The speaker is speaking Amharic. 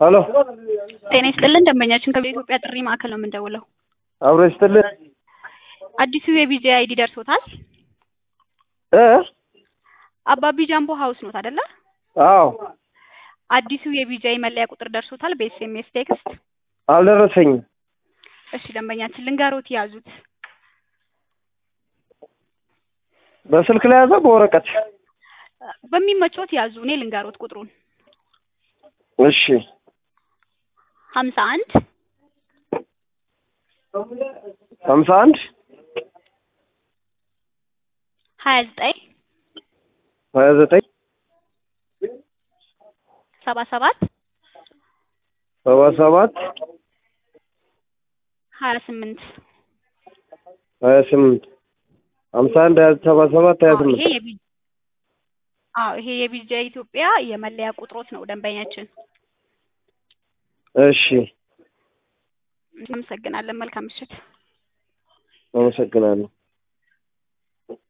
ሄሎ ጤና ይስጥልን ደንበኛችን ከኢትዮጵያ ጥሪ ማዕከል ነው የምንደውለው። አብሮ ይስጥልን አዲሱ የቪዛ አይዲ ደርሶታል? እ አባቢ ጃምቦ ሀውስ ኖት አይደለ? አዎ አዲሱ የቪዛ መለያ ቁጥር ደርሶታል በኤስኤምኤስ ቴክስት? አልደረሰኝም። እሺ ደንበኛችን ልንገሮት ያዙት። በስልክ ላይ ያዘ በወረቀት በሚመቾት ያዙ። እኔ ልንገሮት ቁጥሩን እሺ ሀምሳ አንድ ሀምሳ አንድ ሀያ ዘጠኝ ሀያ ዘጠኝ ሰባ ሰባት ሰባ ሰባት ሀያ ስምንት ሀያ ስምንት ሀምሳ አንድ ሀያ ሰባ ሰባት ሀያ አዎ ስምንት ይሄ የቪ አዎ ይሄ የቪዛ ኢትዮጵያ የመለያ ቁጥሮት ነው ደንበኛችን። እሺ እናመሰግናለን። መልካም ምሽት። አመሰግናለሁ።